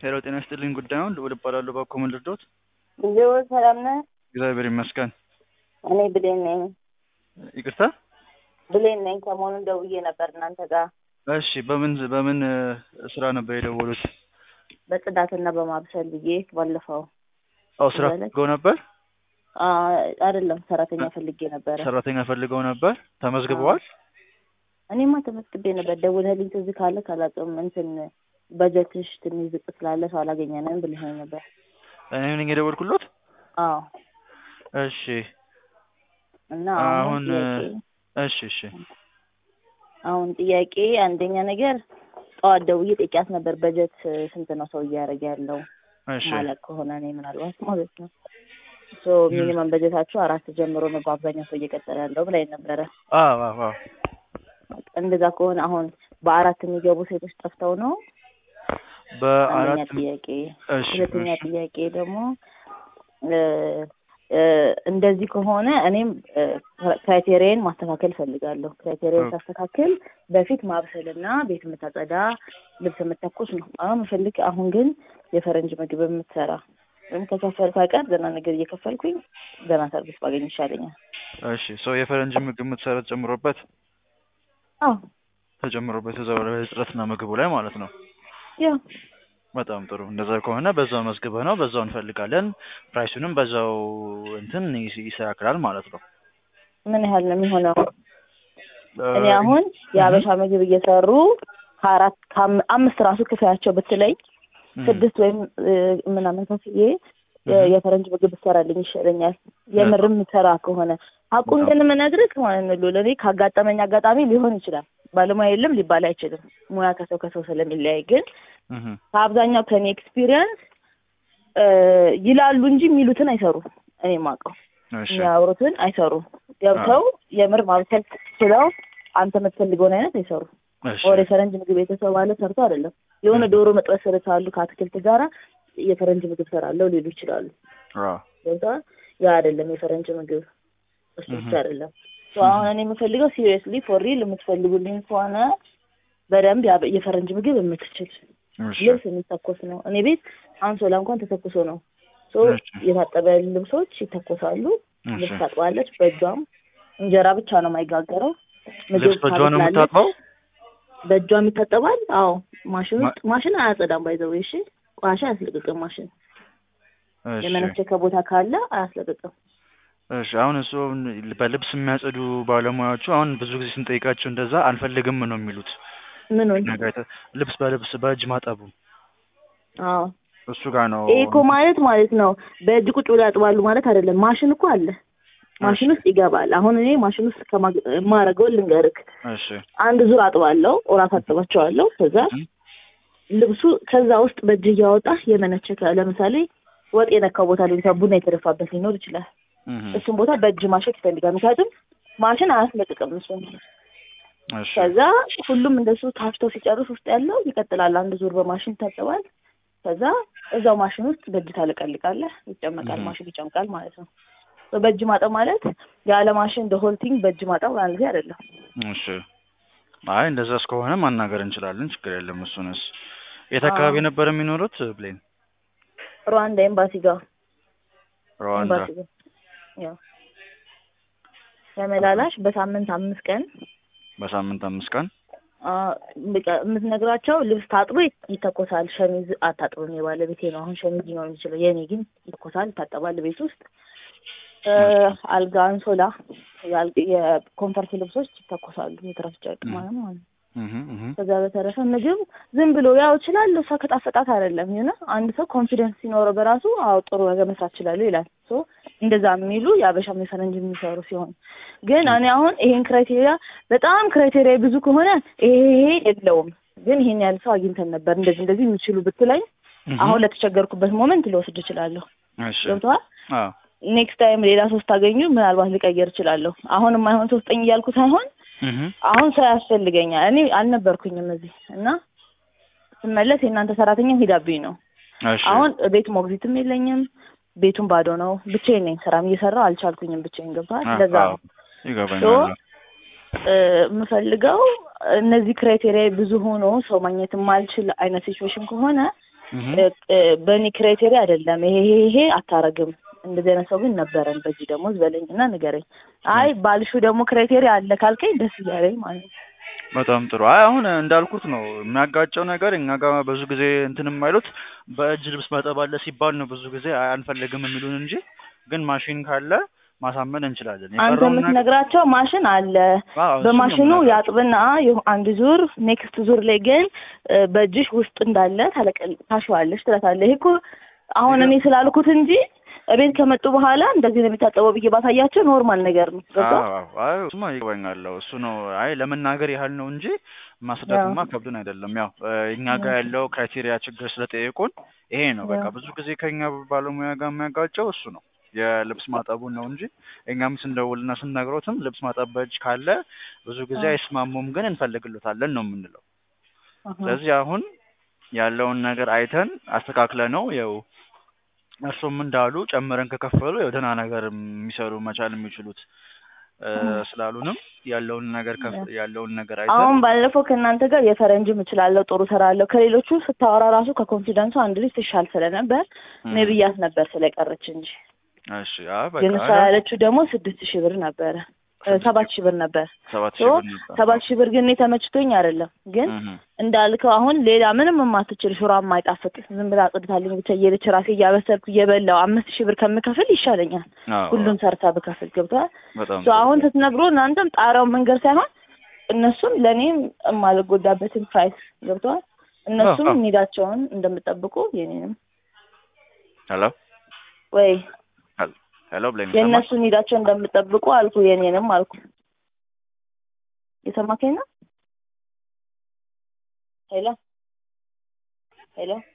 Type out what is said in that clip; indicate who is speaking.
Speaker 1: ሄሎ ጤና ይስጥልኝ ጉዳዩን ልዑል እባላለሁ ባኮ ምን ልርዳዎት
Speaker 2: ልዑል ሰላም ነህ?
Speaker 1: እግዚአብሔር ይመስገን
Speaker 2: እኔ ብሌን ነኝ።
Speaker 1: ይቅርታ
Speaker 2: ብሌን ነኝ። ሰሞኑን ደውዬ ነበር እናንተ ጋር
Speaker 1: እሺ በምን በምን እ፣ ስራ ነበር የደወሉት
Speaker 2: በጽዳትና በማብሰል ብዬ ባለፈው
Speaker 1: አዎ ስራ
Speaker 2: ማለት?
Speaker 1: ፈልገው ነበር
Speaker 2: አ፣ አይደለም ሰራተኛ ፈልጌ ነበረ።
Speaker 1: ሰራተኛ ፈልገው ነበር ተመዝግበዋል
Speaker 2: እኔማ ተመስግቤ ነበር። ደውለህልኝ ትዝ ካለ ካላውቅም እንትን በጀትሽ ትንሽ ዝቅ ስላለ ሰው አላገኘንም ብለኸኝ ነበር።
Speaker 1: እኔ ነኝ የደወልኩሎት
Speaker 2: አዎ
Speaker 1: እሺ
Speaker 2: እና
Speaker 1: አሁን
Speaker 2: አሁን
Speaker 1: እ፣
Speaker 2: ጥያቄ
Speaker 1: እሺ እሺ
Speaker 2: አሁን ጥያቄ አንደኛ ነገር ጠዋት ደውዬ ጠይቂያት ነበር በጀት እ፣ ስንት ነው ሰው እያደረገ ያለው
Speaker 1: እሺ
Speaker 2: ማለት ከሆነ እኔ ምናልባት ማለት ነው ሶ ሚኒመም በጀታችሁ አራት ጀምሮ ነው በአብዛኛው ሰው እየቀጠለ ያለው ብላኝ ነበረ።
Speaker 1: አዎ አዎ አዎ
Speaker 2: እንደዛ ከሆነ አሁን በአራት የሚገቡ ሴቶች ጠፍተው ነው አንደኛ
Speaker 1: በአራት
Speaker 2: ጥያቄ።
Speaker 1: እሺ
Speaker 2: ሁለተኛ
Speaker 1: እሺ
Speaker 2: ጥያቄ ደግሞ እ፣ እ፣ እንደዚህ ከሆነ እኔም ክራይቴሪያን ማስተካከል እፈልጋለሁ። ክራይቴሪያን
Speaker 1: ኦኬ።
Speaker 2: ሳስተካክል በፊት ማብሰልና ቤት የምታጸዳ ልብስ የምተኩስ ነው አሁን ምፈልግ። አሁን ግን የፈረንጅ ምግብ የምትሰራ ወይም ከከፈልኩ አይቀር ደህና ነገር እየከፈልኩኝ ደህና ሰርቪስ ባገኝ ይሻለኛል።
Speaker 1: እሺ ሰው የፈረንጅ ምግብ የምትሰራ ተጨምሮበት
Speaker 2: አዎ
Speaker 1: ተጨምሮበት እዛው ላይ እጥረትና ምግቡ ላይ ማለት ነው
Speaker 2: ያው
Speaker 1: በጣም ጥሩ እንደዛ ከሆነ በዛው መዝግበህ ነው በዛው እንፈልጋለን ፕራይሱንም በዛው እንትን ይስ- ይስተካከላል ማለት ነው
Speaker 2: ምን ያህል ነው የሚሆነው?
Speaker 1: እ፣
Speaker 2: እኔ አሁን የአበሻ ምግብ እየሰሩ ከአራት ከአም- አምስት ራሱ ክፍያቸው ብትለኝ
Speaker 1: እህ፣
Speaker 2: ስድስት ወይም እ፣ ምናምን ከፍዬ የ-
Speaker 1: እህ፣
Speaker 2: የፈረንጅ ምግብ ብሰራልኝ ይሻለኛል። የምርም ሰራ ከሆነ ሀቁን ግን የምነግርህ ማለት ነው ሉል፣ እኔ ካጋጠመኝ አጋጣሚ ሊሆን ይችላል። ባለሙያ የለም ሊባል አይችልም። ሙያ ከሰው ከሰው ስለሚለያይ ግን
Speaker 1: እህ፣
Speaker 2: ከአብዛኛው ከኔ ኤክስፒሪየንስ ይላሉ እንጂ የሚሉትን አይሰሩም። እኔ የማውቀው
Speaker 1: እሺ
Speaker 2: የሚያወሩትን አይሰሩም። ገብተው የምር ማብሰል ችለው አንተ የምትፈልገውን አይነት አይሰሩም።
Speaker 1: እሺ
Speaker 2: ወደ ፈረንጅ ምግብ የተሰባለ ሰርቶ አይደለም። የሆነ ዶሮ መጥበስ ሰርታሉ ከአትክልት ጋራ የፈረንጅ ምግብ ሰራለሁ ሊሉ ይችላሉ።
Speaker 1: አዎ
Speaker 2: ገብተዋል። ያ አይደለም የፈረንጅ ምግብ እሱ ብቻ
Speaker 1: እህ፣
Speaker 2: አይደለም። ሶ አሁን እኔ የምፈልገው ሲሪየስሊ ፎር ሪል የምትፈልጉልኝ ከሆነ በደንብ ያ- የፈረንጅ ምግብ የምትችል
Speaker 1: እሺ
Speaker 2: ልብስ የሚተኮስ ነው። እኔ ቤት አንሶላ እንኳን ተተኩሶ ነው። ሶ
Speaker 1: እሺ
Speaker 2: የታጠበ ልብሶች ይተኮሳሉ።
Speaker 1: እሺ
Speaker 2: ልብስ ታጥባለች በእጇም። እንጀራ ብቻ ነው የማይጋገረው። ምግብ
Speaker 1: ልብስ በእጇ ነው
Speaker 2: ታበስላለች።
Speaker 1: የምታጥበው
Speaker 2: በእጇም ይታጠባል። አዎ ማሽን
Speaker 1: ማ-
Speaker 2: ውስጥ ማሽን አያጸዳም። ባይዘው እሺ ቆሻሻ አያስለቅቅም። ማሽን
Speaker 1: እሺ
Speaker 2: የመነቸከ ቦታ ካለ አያስለቅቅም።
Speaker 1: እሺ አሁን እሱ በልብስ የሚያጸዱ ባለሙያዎቹ አሁን ብዙ ጊዜ ስንጠይቃቸው እንደዛ አንፈልግም ነው የሚሉት
Speaker 2: ምኑን?
Speaker 1: ነገር አይተ- ልብስ በልብስ በእጅ ማጠቡ
Speaker 2: አዎ
Speaker 1: እሱ ጋር ነው
Speaker 2: ይሄ እኮ ማለት ማለት ነው በእጅ ቁጭ ብሎ ያጥባሉ ማለት አይደለም። ማሽን እኮ አለ። ማሽን ውስጥ ይገባል። አሁን እኔ ማሽን ውስጥ ከማረገውን ልንገርክ።
Speaker 1: እሺ
Speaker 2: አንድ ዙር አጥባለሁ፣ ኦራት አጥባቸዋለሁ። ከዛ
Speaker 1: እህ፣
Speaker 2: ልብሱ ከዛ ውስጥ በእጅ እያወጣ የመነቸከ ለምሳሌ ወጥ የነካው ቦታ ሊሆን ይችላል፣ ቡና የተደፋበት ሊኖር ይችላል።
Speaker 1: እህ፣
Speaker 2: እሱን ቦታ በእጅ ማሸት ይፈልጋል። ምክንያቱም ማሽን አያስለቅቅም እሱን።
Speaker 1: እሺ
Speaker 2: ከዛ ሁሉም እንደሱ ታፍተው ሲጨርስ ውስጥ ያለው ይቀጥላል። አንድ ዙር በማሽን ይታጠባል። ከዛ እዛው ማሽን ውስጥ በእጅ ታለቀልቃለህ፣ ይጨመቃል፣
Speaker 1: እህ፣
Speaker 2: ማሽን ይጨምቃል ማለት ነው። ሶ በእጅ ማጠብ ማለት ያለ ማሽን ሆልቲንግ በእጅ ማጠብ አንድ ጊዜ አይደለም።
Speaker 1: እሺ አይ እንደዛ እስከሆነ ማናገር እንችላለን ችግር የለም እሱንስ የት
Speaker 2: አዎ
Speaker 1: አካባቢ ነበር የሚኖሩት ብሌን
Speaker 2: ሩዋንዳ ኤምባሲ ጋር
Speaker 1: ሩዋንዳ
Speaker 2: ኤምባሲ ጋር ያው ተመላላሽ በሳምንት አምስት ቀን
Speaker 1: በሳምንት አምስት ቀን
Speaker 2: አ፣ በቃ የምትነግራቸው ልብስ ታጥቦ ይት- ይተኮሳል። ሸሚዝ አታጥብም፣ የባለቤቴ ነው። አሁን ሸሚዝ ሊሆን የሚችለው የእኔ ግን ይተኮሳል፣ ይታጠባል ቤት ውስጥ እ፣
Speaker 1: እሺ
Speaker 2: አልጋ፣ አንሶላ፣ የአል- የኮንፈርት ልብሶች ይተኮሳሉ። የትራስ ጨርቅ
Speaker 1: እህ፣
Speaker 2: ማለት ማለት ነው።
Speaker 1: እህ፣ እህ፣
Speaker 2: ከዛ በተረፈ ምግብ ዝም ብሎ ያው እችላለሁ እሷ ከጣፈጣት አይደለም ይሆነ አንድ ሰው ኮንፊደንስ ሲኖረው በራሱ አዎ ጥሩ ነገር መስራት እችላለሁ ይላል። ሶ እንደዛ የሚሉ የአበሻም የፈረንጅ የሚሰሩ ሲሆን ግን እኔ አሁን ይሄን ክራይቴሪያ በጣም ክራይቴሪያ ብዙ ከሆነ ይሄ ይሄ የለውም ግን ይሄን ያህል ሰው አግኝተን ነበር እንደዚህ እንደዚህ የሚችሉ ብትለኝ
Speaker 1: እህ፣
Speaker 2: አሁን ለተቸገርኩበት ሞመንት ልወስድ እችላለሁ።
Speaker 1: እሺ
Speaker 2: ገብቶሃል?
Speaker 1: አዎ
Speaker 2: ኔክስት ታይም ሌላ ሶስት ታገኙ ምናልባት ልቀየር እችላለሁ። አሁን የማይሆን ሰው ስጠኝ እያልኩ ሳይሆን
Speaker 1: እህ፣
Speaker 2: አሁን ሰው ያስፈልገኛል። እኔ አልነበርኩኝም እዚህ እና ስመለስ የእናንተ ሰራተኛ ሂዳብኝ ነው።
Speaker 1: እሺ
Speaker 2: አሁን ቤት ሞግዚትም የለኝም፣ ቤቱም ባዶ ነው። ብቻዬን ነኝ። ስራም እየሰራሁ አልቻልኩኝም። ብቻዬን ገብቶሃል?
Speaker 1: አ-
Speaker 2: ለዛ
Speaker 1: አዎ
Speaker 2: ነው
Speaker 1: ይገባኛል
Speaker 2: ሶ እ፣ የምፈልገው እነዚህ ክራይቴሪያ ብዙ ሆኖ ሰው ማግኘት የማልችል አይነት ሲቹዌሽን ከሆነ
Speaker 1: እህ
Speaker 2: እ፣ እ፣ በእኔ ክራይቴሪያ አይደለም ይሄ ይሄ ይሄ አታረግም እንደዚህ አይነት ሰው ግን ነበረን በዚህ ደሞዝ በለኝ እና ንገረኝ አይ ባልሹ ደግሞ ክራይቴሪያ አለ ካልከኝ ደስ እያለኝ ማለት ነው
Speaker 1: በጣም ጥሩ። አይ አሁን እንዳልኩት ነው የሚያጋጨው ነገር እኛ ጋር ብዙ ጊዜ እንትን የማይሉት በእጅ ልብስ ማጠብ አለ ሲባል ነው ብዙ ጊዜ አይ አንፈልግም የሚሉን እንጂ ግን ማሽን ካለ ማሳመን እንችላለን።
Speaker 2: አንተ
Speaker 1: የቀረውን ነገር
Speaker 2: የምትነግራቸው ማሽን አለ
Speaker 1: አዎ፣ እሱን ነው
Speaker 2: በማሽኑ
Speaker 1: የምነግራቸው።
Speaker 2: ያጥብና የሆ- አንድ ዙር ኔክስት ዙር ላይ ግን እ፣ በእጅሽ ውስጥ እንዳለ ታለቀል ታሸዋለሽ ትላታለህ። ይሄ እኮ አሁን እኔ ስላልኩት እንጂ እቤት ከመጡ በኋላ እንደዚህ ነው የሚታጠበው ብዬ ባሳያቸው ኖርማል ነገር ነው። ገባ
Speaker 1: አዎ አዎ፣ አይ እሱማ ይገባኛል። እሱ ነው አይ ለመናገር ያህል ነው እንጂ ማስረዳትማ ከብዱን አይደለም። ያው እ፣ እኛ ጋር ያለው ክራይቴሪያ ችግር ስለጠየቁን ይሄ ነው በቃ። ብዙ ጊዜ ከኛ ባለሙያ ጋር የሚያጋጨው እሱ ነው የልብስ ማጠቡን ነው እንጂ እኛም ስንደውልና ስንነግሮትም ልብስ ማጠብ በእጅ ካለ ብዙ ጊዜ አይስማሙም፣ ግን እንፈልግሎታለን ነው የምንለው። ስለዚህ አሁን ያለውን ነገር አይተን አስተካክለ ነው ያው እርሱም እንዳሉ ጨምረን ከከፈሉ ያው ደህና ነገር የሚሰሩ መቻል የሚችሉት እ፣ ስላሉንም ያለውን ነገር ከፍ ያለውን ነገር አይተን
Speaker 2: አሁን ባለፈው ከእናንተ ጋር የፈረንጅም እችላለሁ ጥሩ እሰራለሁ ከሌሎቹ ስታወራ ራሱ ከኮንፊደንሱ አንድ ልጅ ትሻል ስለነበር እኔ ብያት ነበር ስለቀረች እንጂ
Speaker 1: እሺ አይ በቃ
Speaker 2: ግን እሷ ያለችው ደግሞ ስድስት ሺህ ብር ነበረ እ፣ ሰባት ሺህ ብር ነበር
Speaker 1: ሰባት
Speaker 2: ሶ
Speaker 1: ሺህ ብር ነበር።
Speaker 2: ሰባት ሺህ ብር ግን እኔ ተመችቶኝ አይደለም ግን
Speaker 1: እህ
Speaker 2: እንዳልከው አሁን ሌላ ምንም የማትችል ሽሮ የማይጣፍጥ ዝም ብላ አጽድታልኝ ብቻ እየሄደች ራሴ እያበሰልኩ እየበላው አምስት ሺህ ብር ከምከፍል ይሻለኛል
Speaker 1: አዎ
Speaker 2: ሁሉም ሰርታ ብከፍል ገብተዋል
Speaker 1: በጣም
Speaker 2: ሶ አሁን ስትነግሮ እናንተም ጣሪያውን መንገድ ሳይሆን እነሱም ለእኔም የማልጎዳበትን ፕራይስ ገብተዋል እነሱም
Speaker 1: አዎ።
Speaker 2: ኒዳቸውን እንደምጠብቁ የኔንም
Speaker 1: ሄሎ
Speaker 2: ወይ
Speaker 1: ሄሎ ብለኝ ሰማሽ?
Speaker 2: የእነሱ ኒዳቸው እንደምጠብቁ አልኩ የኔንም አልኩ የሰማከኝ ነው ሄሎ ሄሎ